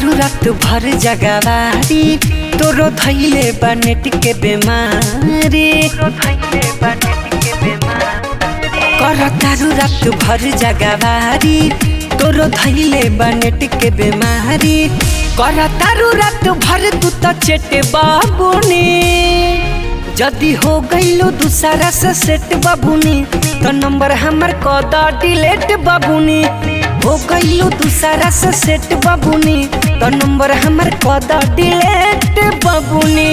तारू रात भर जगवारी तोरो धैले बनेट के बेमारी कर तारू रात भर जगवारी तोरो धैले बनेट के बेमारी कर तारू रात भर तू त चेटे बाबूनी जदी हो गईलो दूसरा से सेट बाबूनी तो नंबर हमर कद डिलेट बाबूनी हो गईलो दूसरा से सेट बाबूनी तो नंबर हमर कद डिलेट बाबूनी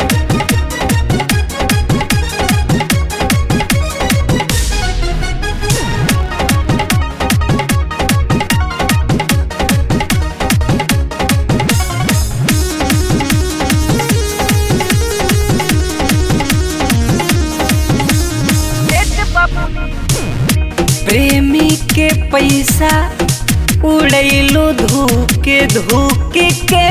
प्रेमी के पैसा उड़ैलो धोके धोके के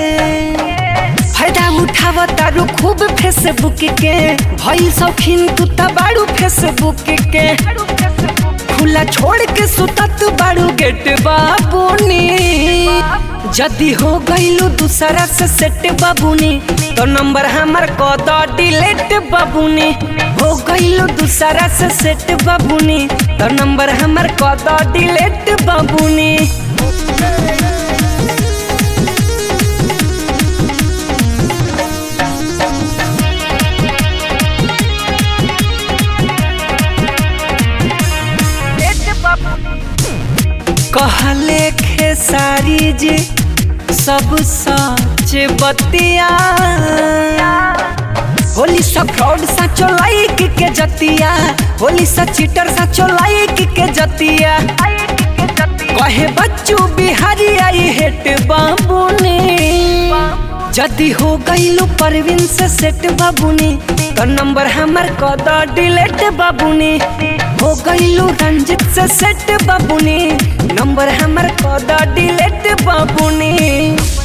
फायदा उठाव तारू खूब फेसबुक के भइल शौकीन तू त बाड़ू फेसबुक के खुला छोड़ के सुतत बाड़ू गेट बाबूनी जदी हो गईलू दूसरा से सेट बाबूनी तो नंबर हमर कद डिलेट बाबूनी हो गईलू दूसरा से सेट बाबूनी तो नंबर हमर कद डिलेट बाबूनी कहले खेसारी जी सब सच बतिया होली सा फ्रॉड साचो लाइक के जतिया होली सा चीटर साचो लाइक के जतिया कहे बच्चू बिहारी आई हेट बाबूनी जदी हो गईलू परवीन से सेट बाबूनी तो नंबर हमर कद डिलेट बाबूनी हो गईलू रंजित से सेट बाबूनी नंबर हमर कद डिलेट बाबूनी